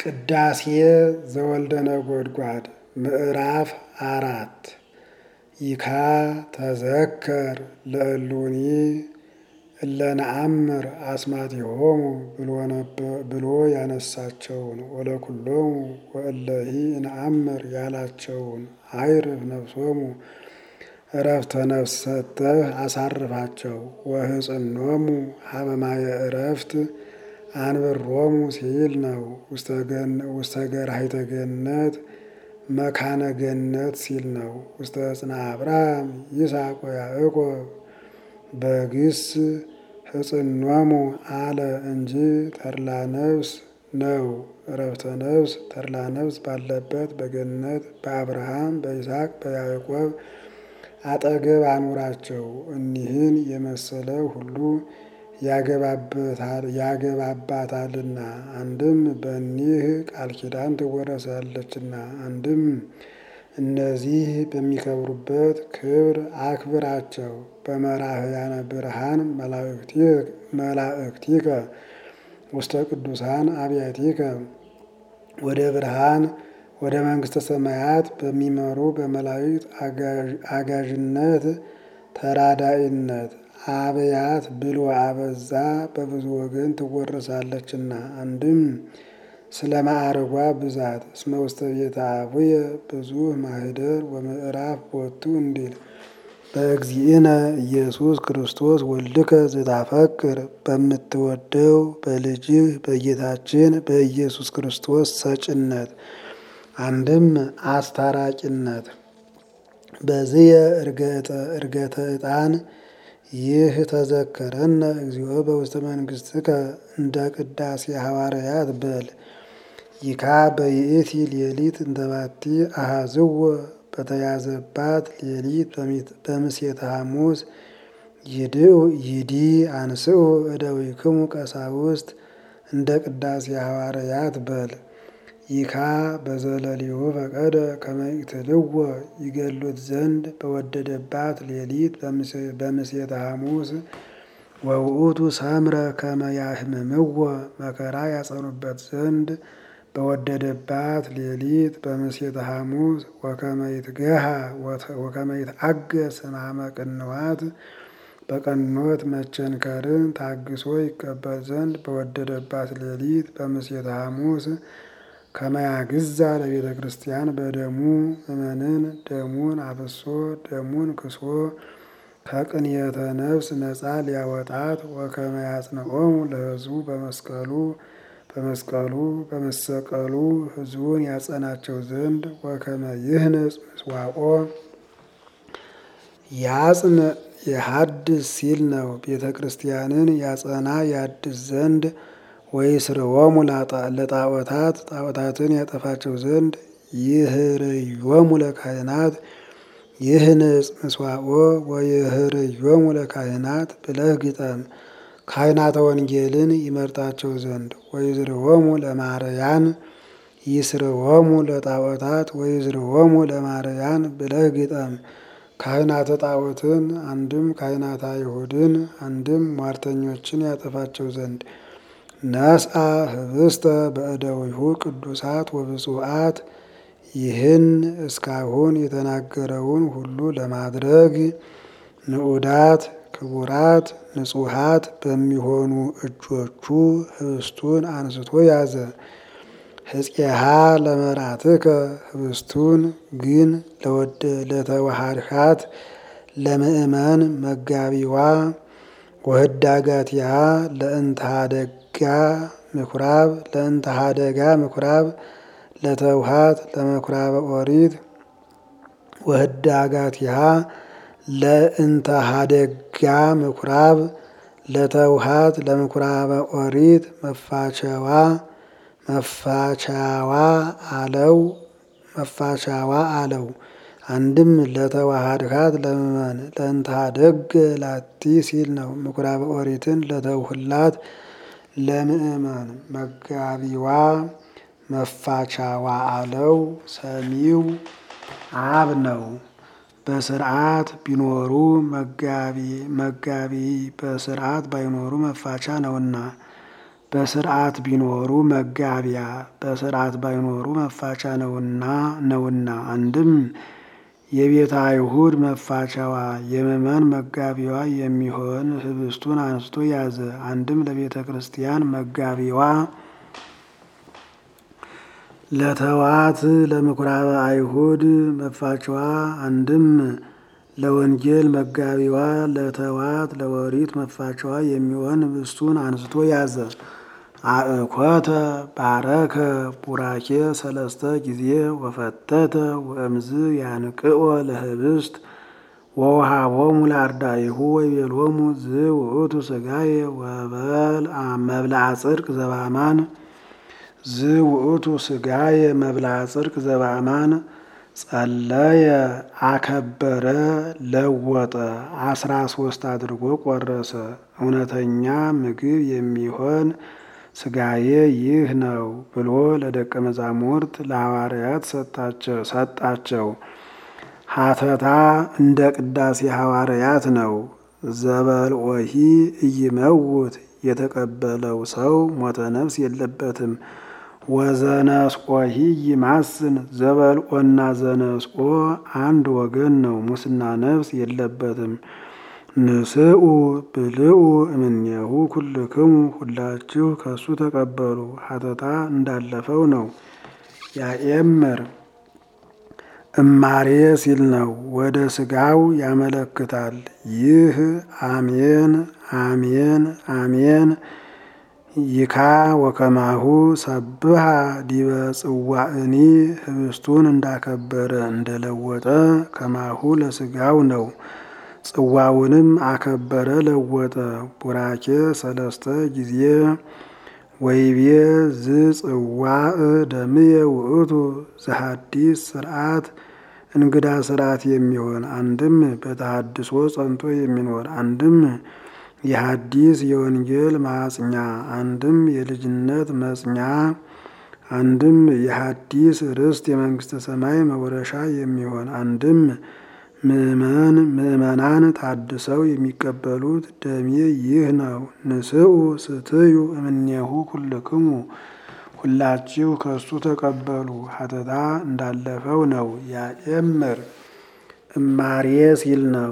ቅዳሴ ዘወልደ ነጎድጓድ ምዕራፍ አራት ይካ ተዘከር ለእሉኒ እለነአምር አስማቲሆሙ ብሎ ያነሳቸውን ወለኩሎሙ ወእለሂ ነአምር ያላቸውን አይርፍ ነፍሶሙ እረፍተ ነፍስ ሰጥተህ አሳርፋቸው። ወህጽኖሙ ሀበማየ እረፍት አንብሮሙ ሲል ነው። ውስተ ገራሂተ ገነት መካነ ገነት ሲል ነው። ውስተ ዕፅነ አብርሃም ይስሐቅ ወያዕቆብ በግስ ህጽኖሙ አለ እንጂ ተድላ ነፍስ ነው። እረፍተ ነፍስ ተድላ ነፍስ ባለበት በገነት በአብርሃም በይስሐቅ በያዕቆብ አጠገብ አኑራቸው። እኒህን የመሰለ ሁሉ ያገባባታልና አንድም በእኒህ ቃል ኪዳን ትወረሳለችና፣ አንድም እነዚህ በሚከብሩበት ክብር አክብራቸው። በመራህያነ ብርሃን መላእክቲከ ውስተ ቅዱሳን አብያቲከ ወደ ብርሃን ወደ መንግሥተ ሰማያት በሚመሩ በመላእክት አጋዥነት ተራዳኢነት አብያት ብሎ አበዛ በብዙ ወገን ትወረሳለችና፣ አንድም ስለ ማዕረጓ ብዛት እስመ ውስተ ቤተ አቡየ ብዙ ማህደር ወምዕራፍ ቦቱ እንዲል በእግዚእነ ኢየሱስ ክርስቶስ ወልድከ ዝታፈቅር በምትወደው በልጅህ በጌታችን በኢየሱስ ክርስቶስ ሰጭነት አንድም አስታራቂነት በዝየ እርገተ ዕጣን ይህ ተዘከረነ እግዚኦ በውስተ መንግሥትከ እንደ ቅዳሴ ሐዋርያት በል ይካ በይእቲ ሌሊት እንተባቲ አሃዝዎ በተያዘባት ሌሊት በምሴተ ሐሙስ ይዲ አንስኡ እደዊክሙ ቀሳውስት እንደ ቅዳሴ ሐዋርያት በል ይካ በዘለሊሁ ፈቀደ ከመይትልዎ ይገሉት ዘንድ በወደደባት ሌሊት በምሴተ ሐሙስ ወውእቱ ሰምረ ከመያህምምዎ መከራ ያጸኑበት ዘንድ በወደደባት ሌሊት በምሴተ ሐሙስ ወከመይትገሃ ወከመይትአገስ ሕማመ ቅንዋት በቀኖት መቸንከርን ታግሶ ይቀበል ዘንድ በወደደባት ሌሊት በምሴተ ሐሙስ ከመያግዛ ለቤተ ክርስቲያን በደሙ እመንን ደሙን አፍሶ ደሙን ክሶ ከቅንየተ ነፍስ ነፃ ሊያወጣት ወከመያጽንዖሙ ለሕዝቡ በመስቀሉ በመስቀሉ በመሰቀሉ ሕዝቡን ያጸናቸው ዘንድ ወከመ ይህንጽ ምስዋኦ ያጽን የሐድስ ሲል ነው። ቤተ ክርስቲያንን ያጸና ያድስ ዘንድ ወይስርዎሙ ለጣዖታት ጣዖታትን ያጠፋቸው ዘንድ ይህርዮሙ ለካህናት ይህንጽ ምስዋኦ ወይህርዮሙ ለካህናት ብለህ ግጠም። ካህናተ ወንጌልን ይመርጣቸው ዘንድ ወይዝርዎሙ ለማርያን ይስርዎሙ ለጣዖታት ወይዝርዎሙ ለማርያን ብለህ ግጠም። ካህናተ ጣዖትን አንድም ካህናተ አይሁድን አንድም ሟርተኞችን ያጠፋቸው ዘንድ ነስአ ህብስተ በእደዊሁ ቅዱሳት ወብፁዓት ይህን እስካሁን የተናገረውን ሁሉ ለማድረግ ንዑዳት ክቡራት ንጹሃት በሚሆኑ እጆቹ ህብስቱን አንስቶ ያዘ። ህጽየሃ ለመራትከ ህብስቱን ግን ለተዋሃድካት ለምእመን መጋቢዋ ወህዳጋትያ ለእንተሃደጋ ምኩራብ ለእንተሃደጋ ምኩራብ ለተውሃት ለምኩራበ ኦሪት ወህዳጋትያ ለእንተሃደጋ ምኩራብ ለተውሃት ለምኩራበ ኦሪት መፋቸዋ መፋቻዋ አለው መፋቻዋ አለው። አንድም ለተዋሃድካት ለምእመን ለእንተሃደግ ላቲ ሲል ነው። ምኩራበ ኦሪትን ለተውህላት ለምእመን መጋቢዋ መፋቻዋ አለው። ሰሚው አብ ነው። በስርዓት ቢኖሩ መጋቢ መጋቢ በስርዓት ባይኖሩ መፋቻ ነውና በስርዓት ቢኖሩ መጋቢያ በስርዓት ባይኖሩ መፋቻ ነውና ነውና አንድም የቤተ አይሁድ መፋቻዋ የምእመን መጋቢዋ የሚሆን ህብስቱን አንስቶ ያዘ። አንድም ለቤተ ክርስቲያን መጋቢዋ ለተዋት ለምኩራበ አይሁድ መፋቻዋ አንድም ለወንጌል መጋቢዋ ለተዋት ለወሪት መፋቻዋ የሚሆን ህብስቱን አንስቶ ያዘ። አእኮተ ባረከ ቡራኬ ሰለስተ ጊዜ ወፈተተ ወእምዝ ያንቅኦ ለህብስት ወውሃቦሙ ለአርዳኢሁ ወይቤሎሙ ዝውእቱ ሥጋዬ ወበልዐ መብልዐ ጽድቅ ዘበአማን ዝውእቱ ሥጋዬ መብልዐ ጽድቅ ዘበአማን ጸለየ አከበረ ለወጠ አስራ ሶስት አድርጎ ቆረሰ። እውነተኛ ምግብ የሚሆን ሥጋዬ ይህ ነው ብሎ ለደቀ መዛሙርት ለሐዋርያት ሰጣቸው። ሀተታ እንደ ቅዳሴ ሐዋርያት ነው። ዘበልኦሂ ኢይመውት የተቀበለው ሰው ሞተ ነፍስ የለበትም። ወዘነስኦሂ ይማስን ዘበልኦና ዘነስኦ አንድ ወገን ነው። ሙስና ነፍስ የለበትም። ንስኡ ብልኡ እምኔሁ ኩልክሙ ሁላችሁ ከሱ ተቀበሉ። ሀተታ እንዳለፈው ነው። ያኤምር እማሬ ሲል ነው። ወደ ስጋው ያመለክታል። ይህ አሜን አሜን አሜን ይካ ወከማሁ ሰብሃ ዲበ ጽዋእኒ ህብስቱን እንዳከበረ እንደለወጠ ከማሁ ለስጋው ነው። ጽዋውንም አከበረ ለወጠ። ቡራኬ ሰለስተ ጊዜ ወይቤ ዝጽዋዕ ደምየ ውእቱ ዘሐዲስ ስርዓት እንግዳ ስርዓት የሚሆን አንድም በተሐድሶ ጸንቶ የሚኖር አንድም የሐዲስ የወንጌል ማጽኛ አንድም የልጅነት መጽኛ አንድም የሐዲስ ርስት የመንግስተ ሰማይ መውረሻ የሚሆን አንድም ምእመን ምእመናን ታድሰው የሚቀበሉት ደሜ ይህ ነው። ንስኡ ስትዩ እምኔሁ ኩልክሙ ሁላችሁ ከሱ ተቀበሉ። ሀተታ እንዳለፈው ነው። ያኤምር እማሬ ሲል ነው።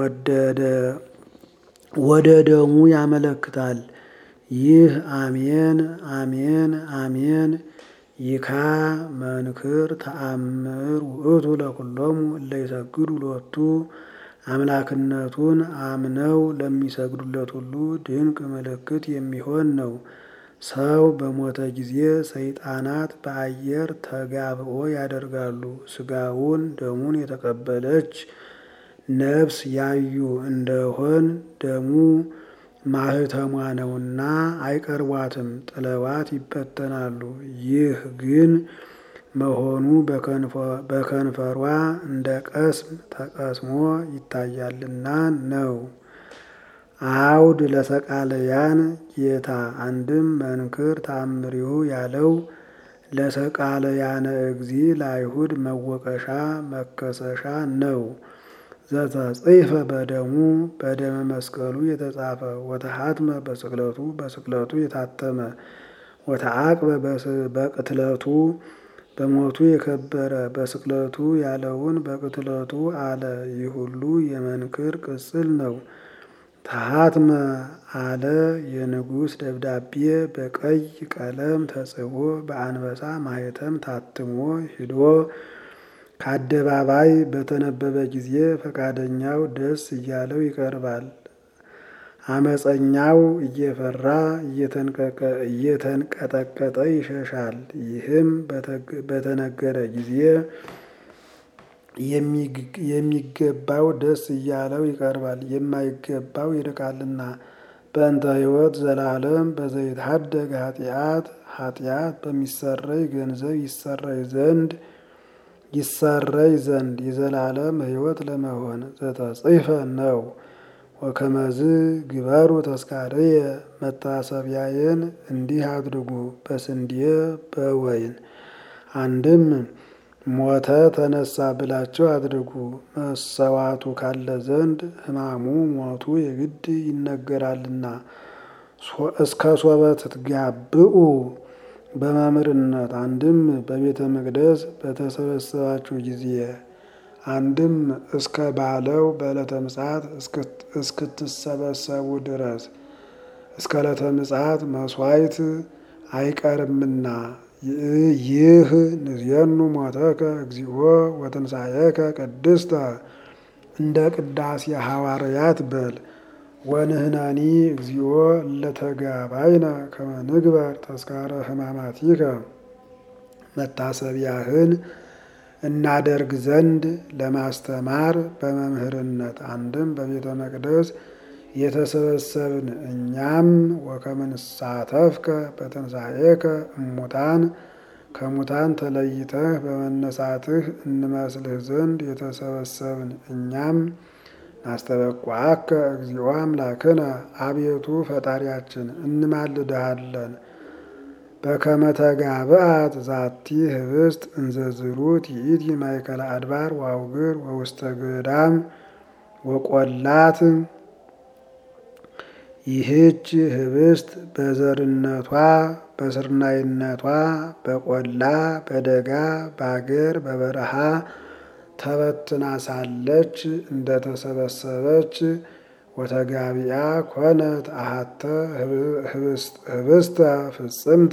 ወደ ደሙ ያመለክታል። ይህ አሜን አሜን አሜን ይካ መንክር ተአምር ውእቱ ለኩሎሙ እለ ይሰግዱ ሎቱ አምላክነቱን አምነው ለሚሰግዱለት ሁሉ ድንቅ ምልክት የሚሆን ነው። ሰው በሞተ ጊዜ ሰይጣናት በአየር ተጋብኦ ያደርጋሉ። ስጋውን ደሙን የተቀበለች ነፍስ ያዩ እንደሆን ደሙ ማህተሟ ነውና አይቀርቧትም፣ ጥለዋት ይበተናሉ። ይህ ግን መሆኑ በከንፈሯ እንደ ቀስም ተቀስሞ ይታያልና ነው። አውድ ለሰቃለያን ጌታ አንድም መንክር ተአምሪሁ ያለው ለሰቃለያነ እግዚ ለአይሁድ መወቀሻ መከሰሻ ነው። ዘተጽሕፈ በደሙ በደመ መስቀሉ የተጻፈ ወተሐትመ በስቅለቱ በስቅለቱ የታተመ ወተአቅበ በቅትለቱ በሞቱ የከበረ በስቅለቱ ያለውን በቅትለቱ አለ። ይህ ሁሉ የመንክር ቅጽል ነው። ተሐትመ አለ የንጉሥ ደብዳቤ በቀይ ቀለም ተጽፎ በአንበሳ ማኅተም ታትሞ ሂዶ ከአደባባይ በተነበበ ጊዜ ፈቃደኛው ደስ እያለው ይቀርባል። አመፀኛው እየፈራ እየተንቀጠቀጠ ይሸሻል። ይህም በተነገረ ጊዜ የሚገባው ደስ እያለው ይቀርባል፣ የማይገባው ይርቃልና። በእንተ ሕይወት ዘላለም በዘይትሐደግ ኃጢአት ኃጢአት በሚሰረይ ገንዘብ ይሰረይ ዘንድ ይሰረይ ዘንድ የዘላለም ሕይወት ለመሆን ዘተጽሕፈ ነው። ወከመዝ ግበሩ ተስካርየ መታሰቢያየን እንዲህ አድርጉ በስንዴ በወይን አንድም ሞተ ተነሳ ብላችሁ አድርጉ። መሰዋቱ ካለ ዘንድ ሕማሙ ሞቱ የግድ ይነገራልና። እስከ ሶበ ትትጋብኡ በመምህርነት አንድም በቤተ መቅደስ በተሰበሰባችሁ ጊዜ አንድም እስከ ባለው በዕለተ ምጽአት እስክትሰበሰቡ ድረስ እስከ ዕለተ ምጽአት መስዋዕት አይቀርምና ይህ ንዜኑ ሞተከ እግዚኦ ወትንሣኤከ ቅድስተ እንደ ቅዳሴ ሐዋርያት በል ወንህናኒ እግዚኦ ለተጋባይነ ከመ ንግበር ተስካረ ሕማማቲከ መታሰቢያህን እናደርግ ዘንድ ለማስተማር በመምህርነት አንድም በቤተ መቅደስ የተሰበሰብን እኛም ወከመ ንሳተፍከ በትንሣኤከ እሙታን ከሙታን ተለይተህ በመነሳትህ እንመስልህ ዘንድ የተሰበሰብን እኛም ናስተበቋከ እግዚኦ አምላክነ አቤቱ ፈጣሪያችን እንማልድሃለን። በከመ ተጋብአት ዛቲ ህብስት እንዘዝሩት ይእቲ ማእከለ አድባር ወአውግር ወውስተ ገዳም ወቆላት ይህች ህብስት በዘርነቷ በስርናይነቷ በቆላ በደጋ በአገር በበረሃ ተበትና ሳለች እንደተሰበሰበች ወተጋቢያ ኮነት አሃተ ህብስተ ፍጽምተ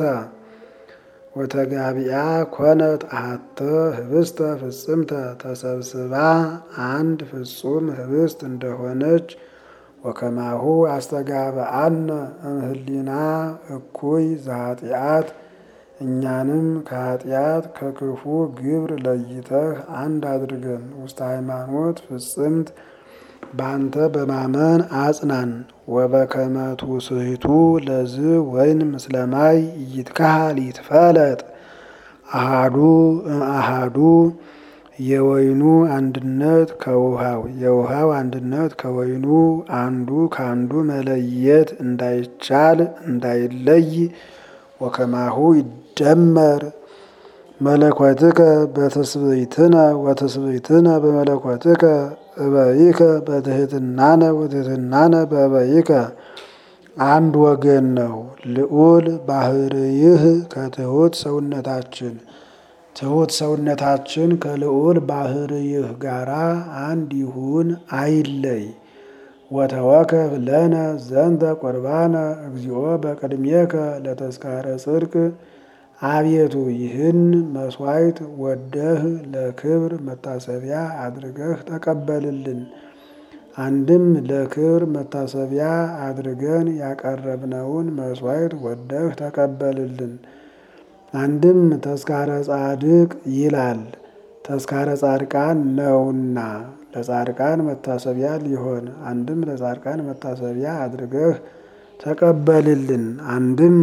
ወተጋቢያ ኮነት አሃተ ህብስተ ፍጽምተ ተሰብስባ አንድ ፍጹም ህብስት እንደሆነች ወከማሁ አስተጋብአነ እምህሊና እኩይ ዘኃጢአት እኛንም ከኃጢአት ከክፉ ግብር ለይተህ አንድ አድርገን ውስተ ሃይማኖት ፍጽምት በአንተ በማመን አጽናን። ወበከመ ትውስሕቱ ለዝ ወይን ምስለ ማይ ይትካሃል ይትፈለጥ አሃዱ አሃዱ የወይኑ አንድነት ከውሃው የውሃው አንድነት ከወይኑ አንዱ ከአንዱ መለየት እንዳይቻል እንዳይለይ ወከማሁ ይደመር መለኮትከ በትስብእትነ ወትስብእትነ በመለኮትከ እበይከ በትህትናነ ወትህትናነ በእበይከ አንድ ወገን ነው። ልዑል ባህርይህ ከትሑት ሰውነታችን ትሑት ሰውነታችን ከልዑል ባህርይህ ጋራ አንድ ይሁን አይለይ። ወተወከፍ ለነ ዘንተ ቁርባነ እግዚኦ በቅድሜከ ለተስካረ ጽድቅ አቤቱ ይህን መስዋዕት ወደህ ለክብር መታሰቢያ አድርገህ ተቀበልልን። አንድም ለክብር መታሰቢያ አድርገን ያቀረብነውን መስዋዕት ወደህ ተቀበልልን። አንድም ተስካረ ጻድቅ ይላል ተስካረ ጻድቃን ነውና ለጻድቃን መታሰቢያ ሊሆን አንድም ለጻድቃን መታሰቢያ አድርገህ ተቀበልልን። አንድም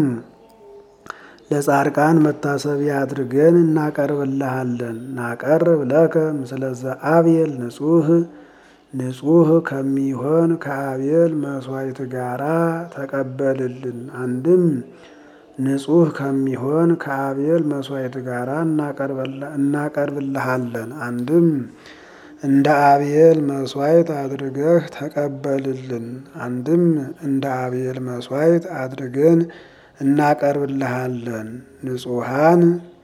ለጻድቃን መታሰቢያ አድርገን እናቀርብልሃለን። ናቀርብ ለከ ምስለዘ አብየል ንጹህ ንጹህ ከሚሆን ከአቤል መስዋዕት ጋራ ተቀበልልን። አንድም ንጹህ ከሚሆን ከአቤል መስዋዕት ጋራ እናቀርብልሃለን። አንድም እንደ አቤል መስዋዕት አድርገህ ተቀበልልን። አንድም እንደ አቤል መስዋዕት አድርገን እናቀርብልሃለን። ንጹሃን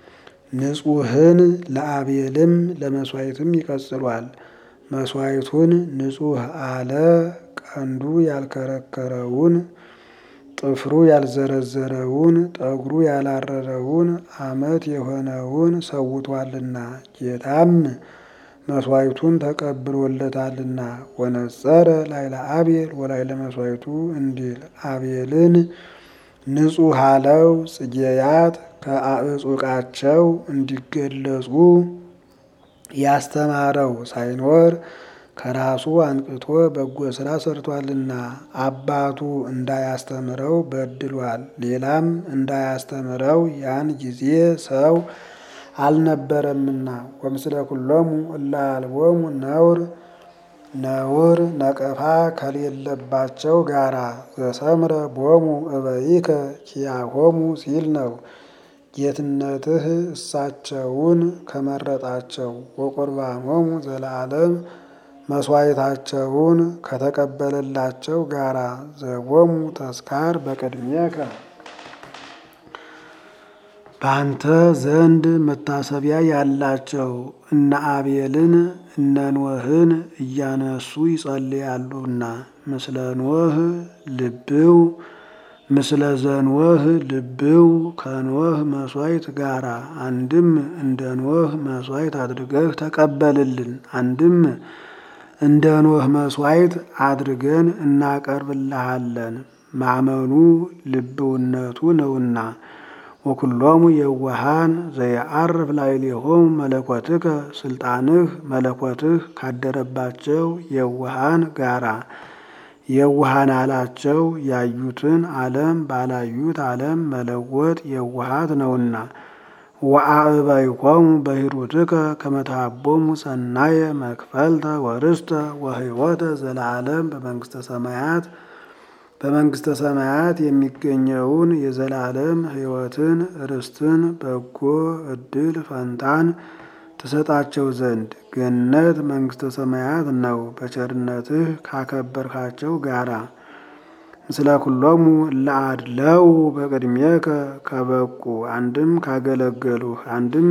ንጹህን ለአቤልም ለመስዋዕትም ይቀጽሏል። መስዋዕቱን ንጹህ አለ ቀንዱ ያልከረከረውን ጥፍሩ ያልዘረዘረውን ጠጉሩ ያላረረውን ዓመት የሆነውን ሰውቷልና ጌታም መስዋዕቱን ተቀብሎለታልና ወነጸረ ላይለ አቤል ወላይለ መስዋዕቱ እንዲል አቤልን ንጹህ አለው ጽጌያት ከአዕጹቃቸው እንዲገለጹ ያስተማረው ሳይኖር ከራሱ አንቅቶ በጎ ስራ ሰርቷልና አባቱ እንዳያስተምረው በድሏል። ሌላም እንዳያስተምረው ያን ጊዜ ሰው አልነበረምና ወምስለ ኩሎሙ እለ አልቦሙ ነውር ነውር ነቀፋ ከሌለባቸው ጋራ ዘሰምረ ቦሙ እበይከ ኪያሆሙ ሲል ነው። ጌትነትህ እሳቸውን ከመረጣቸው ወቁርባኖሙ ዘለዓለም መስዋዕታቸውን ከተቀበለላቸው ጋራ ዘቦሙ ተስካር በቅድሜከ በአንተ ዘንድ መታሰቢያ ያላቸው እነ አቤልን እነ ኖህን እያነሱ ይጸልያሉና ምስለ ኖህ ልብው ምስለ ዘኖህ ልብው ከኖህ መስዋዕት ጋራ አንድም እንደ ኖህ መስዋዕት አድርገህ ተቀበልልን፣ አንድም እንደ ኖህ መስዋዕት አድርገን እናቀርብልሃለን። ማመኑ ልብውነቱ ነውና ወኩሎሙ የዋሃን ዘየዐርፍ ላዕሌሆሙ መለኮትከ ስልጣንህ መለኮትህ ካደረባቸው የዋሃን ጋራ የዋሃን አላቸው ያዩትን ዓለም ባላዩት ዓለም መለወጥ የዋሃት ነውና። ወአዕበይኮሙ በሂሩትከ ከመ ተሃቦሙ ሰናየ መክፈልተ ወርስተ ወሕይወተ ዘለዓለም በመንግስተ ሰማያት በመንግስተ ሰማያት የሚገኘውን የዘላለም ሕይወትን ርስትን በጎ ዕድል ፈንታን ትሰጣቸው ዘንድ ገነት መንግስተ ሰማያት ነው። በቸርነትህ ካከበርካቸው ጋራ ምስለ ኩሎሙ ለአድለው በቅድሜከ ከበቁ አንድም ካገለገሉህ አንድም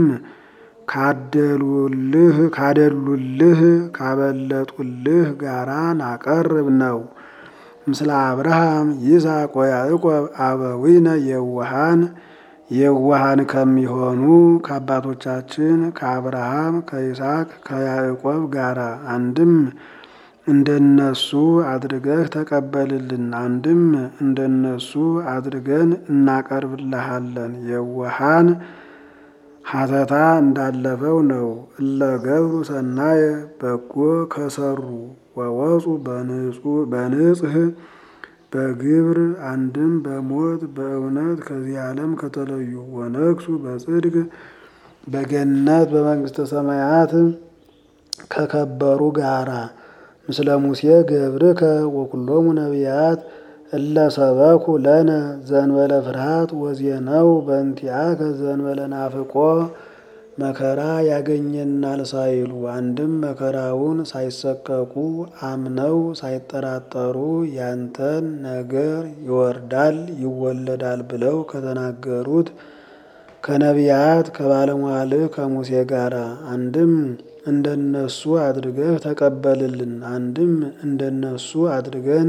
ካደሉልህ ካደሉልህ ካበለጡልህ ጋራ ናቀርብ ነው። ምስለ አብርሃም ይስሐቅ ወያዕቆብ አበዊነ የዋሃን የዋሃን ከሚሆኑ ከአባቶቻችን ከአብርሃም ከይስሐቅ ከያዕቆብ ጋራ አንድም እንደነሱ አድርገህ ተቀበልልን፣ አንድም እንደነሱ አድርገን እናቀርብልሃለን። የዋሃን ሀተታ እንዳለፈው ነው። እለ ገብሩ ሰናየ በጎ ከሰሩ ወወፁ በንጽህ በግብር አንድም በሞት በእውነት ከዚህ ዓለም ከተለዩ ወነግሱ በጽድቅ በገነት በመንግስተ ሰማያት ከከበሩ ጋራ ምስለ ሙሴ ገብርከ ወኩሎሙ ነቢያት እለ ሰበኩ ለነ ዘንበለ ፍርሃት ወዜነው በእንቲአከ ዘንበለ ናፍቆ መከራ ያገኘናል ሳይሉ አንድም መከራውን ሳይሰቀቁ አምነው ሳይጠራጠሩ ያንተን ነገር ይወርዳል ይወለዳል ብለው ከተናገሩት ከነቢያት ከባለሟልህ ከሙሴ ጋር አንድም እንደነሱ አድርገህ ተቀበልልን፣ አንድም እንደነሱ አድርገን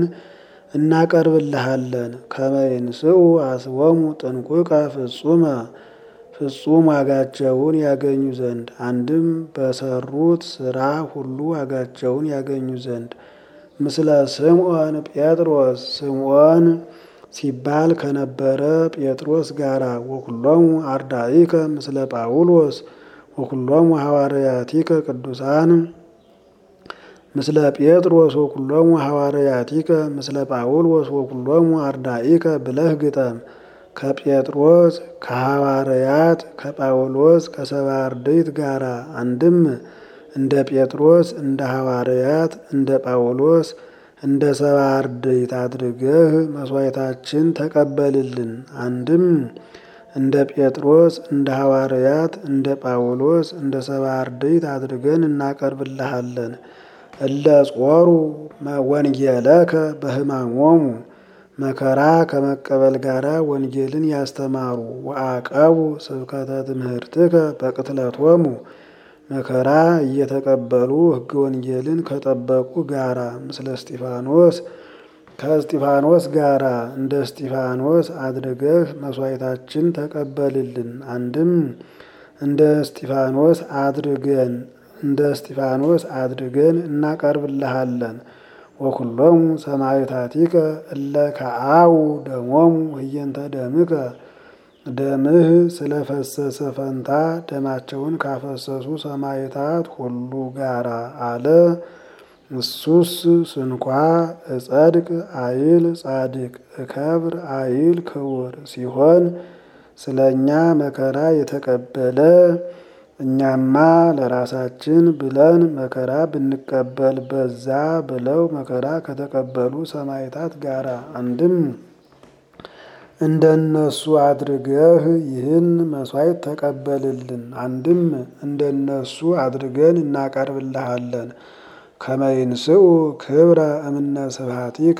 እናቀርብልሃለን። ከመይንስኡ አስቦሙ ጥንቁቀ ፍጹመ ፍጹም ዋጋቸውን ያገኙ ዘንድ አንድም በሰሩት ስራ ሁሉ ዋጋቸውን ያገኙ ዘንድ ምስለ ስምዖን ጴጥሮስ ስምዖን ሲባል ከነበረ ጴጥሮስ ጋራ ወኩሎሙ አርዳኢከ ምስለ ጳውሎስ ወኩሎሙ ሐዋርያቲከ ቅዱሳን ምስለ ጴጥሮስ ወኩሎሙ ሐዋርያቲከ ምስለ ጳውሎስ ወኩሎሙ አርዳኢከ ብለህ ግጠም። ከጴጥሮስ ከሐዋርያት ከጳውሎስ ከሰባ አርድእት ጋራ አንድም እንደ ጴጥሮስ እንደ ሐዋርያት እንደ ጳውሎስ እንደ ሰባ አርድእት አድርገህ መስዋዕታችን ተቀበልልን። አንድም እንደ ጴጥሮስ እንደ ሐዋርያት እንደ ጳውሎስ እንደ ሰባ አርድእት አድርገን እናቀርብልሃለን። እለ ጾሩ ወንጌለከ በሕማሞሙ መከራ ከመቀበል ጋራ ወንጌልን ያስተማሩ ወአቀቡ ስብከተ ትምህርትከ በቅትለቶሙ መከራ እየተቀበሉ ሕገ ወንጌልን ከጠበቁ ጋራ ምስለ እስጢፋኖስ ከእስጢፋኖስ ጋራ እንደ እስጢፋኖስ አድርገህ መስዋዕታችን ተቀበልልን። አንድም እንደ እስጢፋኖስ አድርገን እንደ እስጢፋኖስ አድርገን እናቀርብልሃለን። ወኩሎሙ ሰማዕታቲከ እለ ከአው ደሞሙ ህየንተ ደምከ ደምህ ስለፈሰሰ ፈንታ ደማቸውን ካፈሰሱ ሰማዕታት ሁሉ ጋራ አለ። እሱስ ስንኳ እጸድቅ አይል ጻድቅ እከብር አይል ክቡር ሲሆን ስለ እኛ መከራ የተቀበለ እኛማ ለራሳችን ብለን መከራ ብንቀበል በዛ ብለው መከራ ከተቀበሉ ሰማዕታት ጋራ አንድም እንደነሱ አድርገህ ይህን መስዋዕት ተቀበልልን። አንድም እንደነሱ አድርገን እናቀርብልሃለን። ከመይንስኡ ክብረ እምነ ስብሐቲከ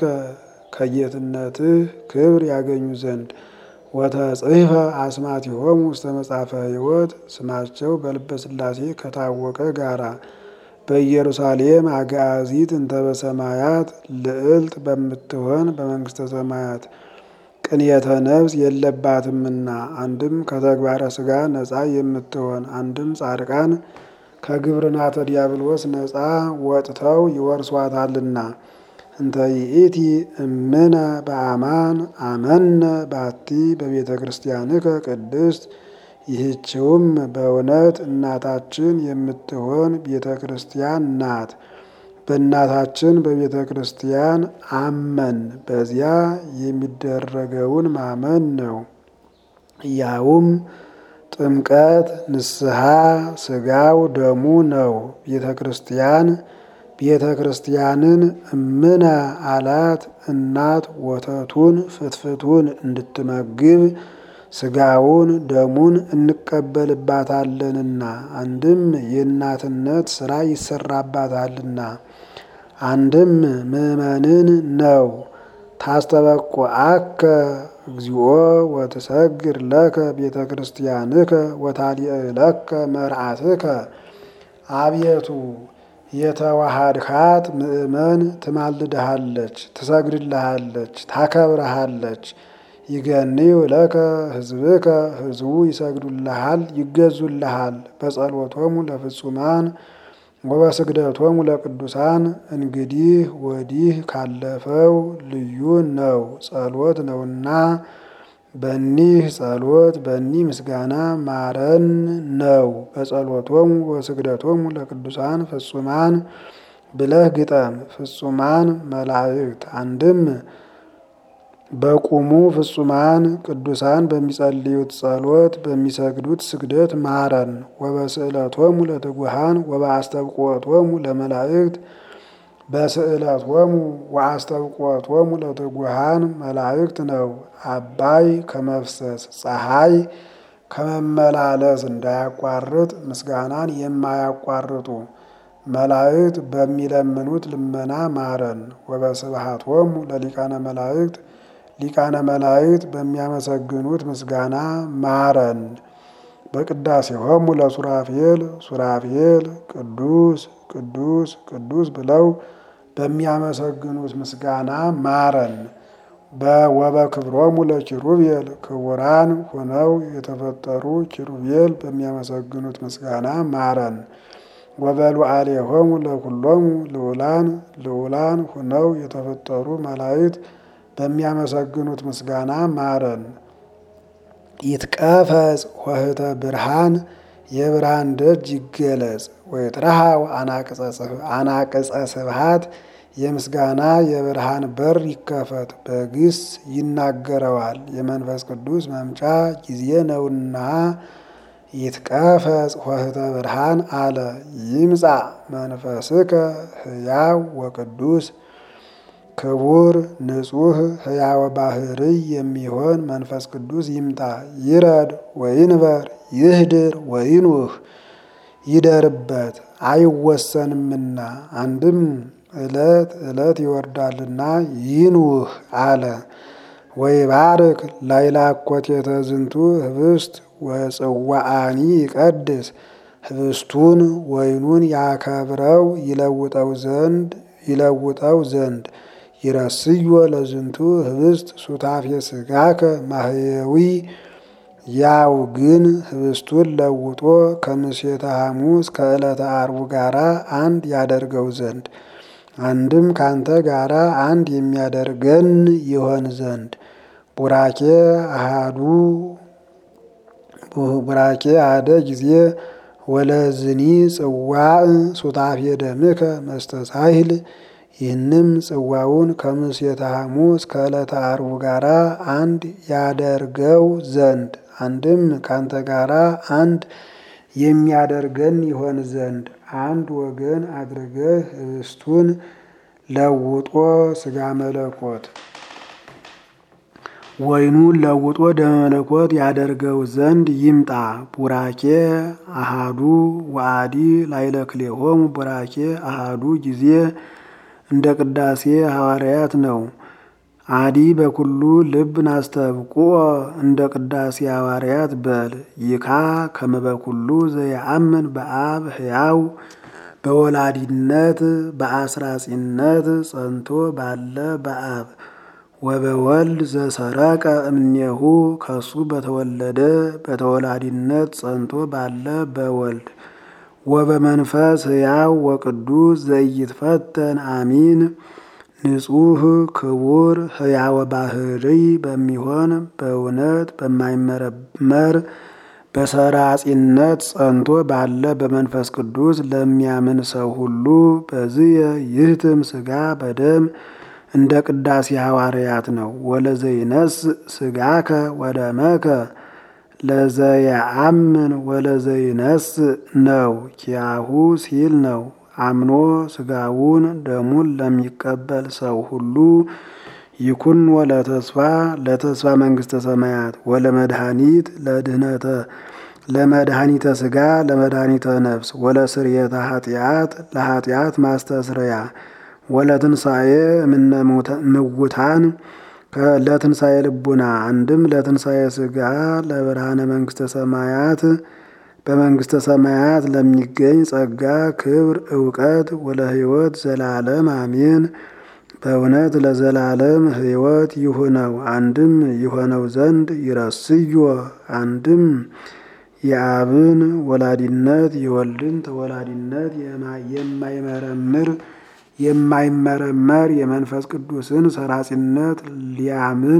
ከጌትነትህ ክብር ያገኙ ዘንድ ወተጽሕፈ አስማቲሆሙ ውስተ መጽሐፈ ሕይወት ስማቸው በልበ ሥላሴ ከታወቀ ጋራ በኢየሩሳሌም አጋዚት እንተ በሰማያት ልዕልት በምትሆን በመንግስተ ሰማያት ቅንየተ ነፍስ የለባትምና አንድም ከተግባረ ሥጋ ነፃ የምትሆን አንድም ጻድቃን ከግብርናተ ዲያብሎስ ነፃ ወጥተው ይወርሷታልና። እንተ ይእቲ እምነ በአማን አመነ ባቲ በቤተ ክርስቲያንከ ቅድስት ይህችውም በእውነት እናታችን የምትሆን ቤተ ክርስቲያን ናት። በእናታችን በቤተ ክርስቲያን አመን በዚያ የሚደረገውን ማመን ነው። ያውም ጥምቀት፣ ንስሐ፣ ስጋው ደሙ ነው። ቤተ ክርስቲያን ቤተ ክርስቲያንን እምነ አላት እናት ወተቱን ፍትፍቱን እንድትመግብ ስጋውን ደሙን እንቀበልባታለንና አንድም የእናትነት ስራ ይሰራባታልና አንድም ምእመንን ነው። ታስተበቁዐከ እግዚኦ ወትሰግር ለከ ቤተ ክርስቲያንከ ወታሊዕለከ መርዓትከ አቤቱ የተዋሃድካት ምእመን ትማልድሃለች፣ ትሰግድልሃለች፣ ታከብረሃለች። ይገንዩ ለከ ህዝብከ ህዝቡ ይሰግዱልሃል፣ ይገዙልሃል። በጸሎቶሙ ለፍጹማን ወበስግደቶሙ ለቅዱሳን እንግዲህ ወዲህ ካለፈው ልዩ ነው ጸሎት ነውና በኒህ ጸሎት በኒህ ምስጋና ማረን ነው። በጸሎቶሙ ወስግደቶሙ ለቅዱሳን ፍጹማን ብለህ ግጠም። ፍጹማን መላእክት አንድም በቁሙ ፍጹማን ቅዱሳን በሚጸልዩት ጸሎት በሚሰግዱት ስግደት ማረን። ወበስዕለቶሙ ለትጉሃን ወበአስተብቆቶሙ ለመላእክት በስዕለቶሙ ወአስተብቆቶሙ ለትጉሃን መላእክት ነው። አባይ ከመፍሰስ ፀሐይ ከመመላለስ እንዳያቋርጥ ምስጋናን የማያቋርጡ መላእክት በሚለምኑት ልመና ማረን። ወበስብሐቶሙ ለሊቃነ መላእክት ሊቃነ መላእክት በሚያመሰግኑት ምስጋና ማረን። በቅዳሴሆሙ ለሱራፌል ሱራፌል ቅዱስ ቅዱስ ቅዱስ ብለው በሚያመሰግኑት ምስጋና ማረን። ወበክብሮሙ ለኪሩቤል ክቡራን ሆነው የተፈጠሩ ኪሩቤል በሚያመሰግኑት ምስጋና ማረን። ወበሉዓሌሆሙ ለኩሎሙ ልዑላን ልዑላን ሆነው የተፈጠሩ መላእክት በሚያመሰግኑት ምስጋና ማረን። ይትቀፈጽ ኆኅተ ብርሃን የብርሃን ደጅ ይገለጽ። ወይትረሃው አናቅጸ ስብሐት የምስጋና የብርሃን በር ይከፈት። በግስ ይናገረዋል የመንፈስ ቅዱስ መምጫ ጊዜ ነውና ይትቀፈጽ ኆኅተ ብርሃን አለ። ይምጻእ መንፈስከ ሕያው ወቅዱስ ክቡር ንጹሕ ሕያወ ባህርይ የሚሆን መንፈስ ቅዱስ ይምጣ። ይረድ ወይንበር ይህድር ወይኑህ ይደርበት አይወሰንምና አንድም ዕለት ዕለት ይወርዳልና ይኑህ አለ። ወይባርክ ላዕለ አኮቴተ ዝንቱ ህብስት ወጽዋዓኒ ይቀድስ ህብስቱን ወይኑን ያከብረው ይለውጠው ዘንድ ይለውጠው ዘንድ ይረስዮ ለዝንቱ ህብስት ሱታፌ ስጋከ ማህየዊ ያው ግን ህብስቱን ለውጦ ከምሴተ ሐሙስ ከዕለተ አርቡ ጋራ አንድ ያደርገው ዘንድ አንድም ካንተ ጋራ አንድ የሚያደርገን ይሆን ዘንድ ቡራኬ አሃዱ ቡራኬ አደ ጊዜ ወለዝኒ ጽዋዕ ሱታፌ ደምከ መስተሳሂል ይህንም ጽዋውን ከምሴተ ሐሙስ ከዕለተ አርቡ ጋራ አንድ ያደርገው ዘንድ አንድም ካንተ ጋራ አንድ የሚያደርገን ይሆን ዘንድ አንድ ወገን አድርገህ ህብስቱን ለውጦ ስጋ መለኮት ወይኑን ለውጦ ደመ መለኮት ያደርገው ዘንድ ይምጣ። ቡራኬ አሃዱ ወአዲ ላይለክሌሆሙ ቡራኬ አሃዱ ጊዜ እንደ ቅዳሴ ሐዋርያት ነው። አዲ በኩሉ ልብ ናስተብቁኦ እንደ ቅዳሴ ሐዋርያት በል ይካ ከመበኩሉ ዘየአምን በአብ ሕያው በወላዲነት በአስራጺነት ጸንቶ ባለ በአብ ወበወልድ ዘሰረቀ እምኔሁ ከሱ በተወለደ በተወላዲነት ጸንቶ ባለ በወልድ ወበመንፈስ ሕያው ወቅዱስ ዘኢይትፈተን አሚን ንጹሕ ክቡር ሕያወ ባህሪ በሚሆን በእውነት በማይመረመር በሰራጺነት ጸንቶ ባለ በመንፈስ ቅዱስ ለሚያምን ሰው ሁሉ በዝየ ይህትም ሥጋ በደም እንደ ቅዳሴ ሐዋርያት ነው። ወለዘይነስ ሥጋከ ወደመከ ለዘየአምን ወለዘይነስ ነው። ኪያሁ ሲል ነው። አምኖ ሥጋውን ደሙን ለሚቀበል ሰው ሁሉ ይኩን ወለተስፋ ለተስፋ መንግሥተ ሰማያት ወለመድኃኒት ለድህነተ ለመድኃኒተ ሥጋ ለመድኃኒተ ነፍስ ወለስርየተ ኃጢአት ለኃጢአት ማስተስረያ ወለትንሣኤ እምነ ምውታን ለትንሣኤ ልቡና አንድም ለትንሣኤ ሥጋ ለብርሃነ መንግሥተ ሰማያት በመንግሥተ ሰማያት ለሚገኝ ጸጋ ክብር እውቀት ወለ ሕይወት ዘላለም አሜን። በእውነት ለዘላለም ሕይወት ይሁነው አንድም ይሆነው ዘንድ ይረስዮ አንድም የአብን ወላዲነት የወልድን ተወላዲነት የማይመረምር የማይመረመር የመንፈስ ቅዱስን ሰራጺነት ሊያምን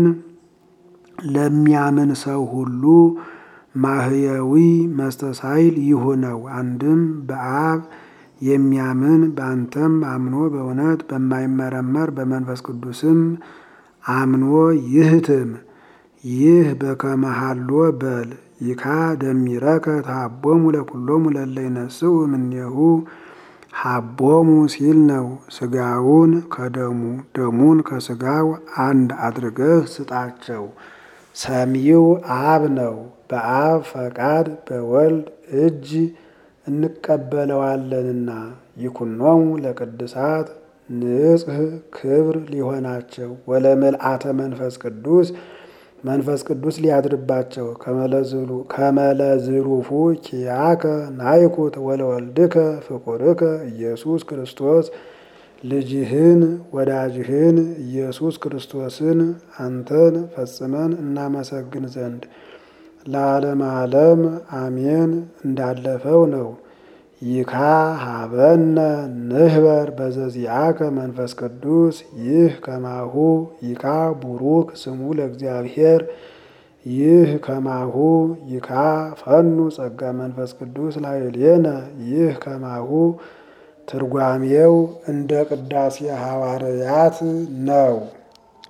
ለሚያምን ሰው ሁሉ ማህየዊ መስተሳይል ይሁነው። አንድም በአብ የሚያምን በአንተም አምኖ በእውነት በማይመረመር በመንፈስ ቅዱስም አምኖ ይህትም ይህ በከመሃሎ በል ይካ ደሚረከ ታቦሙ ለኩሎሙ ለለ ይነስኡ እምኔሁ ሀቦሙ ሲል ነው። ስጋውን ከደሙ ደሙን ከስጋው አንድ አድርገህ ስጣቸው። ሰሚው አብ ነው። በአብ ፈቃድ በወልድ እጅ እንቀበለዋለንና ይኩኖሙ ለቅድሳት ንጽህ ክብር ሊሆናቸው ወለምልአተ መንፈስ ቅዱስ መንፈስ ቅዱስ ሊያድርባቸው ከመለዝሩፉ ኪያከ ናይኩት ወለወልድከ ፍቁርከ ኢየሱስ ክርስቶስ ልጅህን ወዳጅህን ኢየሱስ ክርስቶስን አንተን ፈጽመን እናመሰግን ዘንድ ለዓለም ዓለም አሜን እንዳለፈው ነው። ይካ ሀበነ ንህበር በዘዚአከ መንፈስ ቅዱስ ይህ ከማሁ ይካ ቡሩክ ስሙ ለእግዚአብሔር ይህ ከማሁ ይካ ፈኑ ጸጋ መንፈስ ቅዱስ ላዕሌነ ይህ ከማሁ ትርጓሜው እንደ ቅዳሴ ሐዋርያት ነው።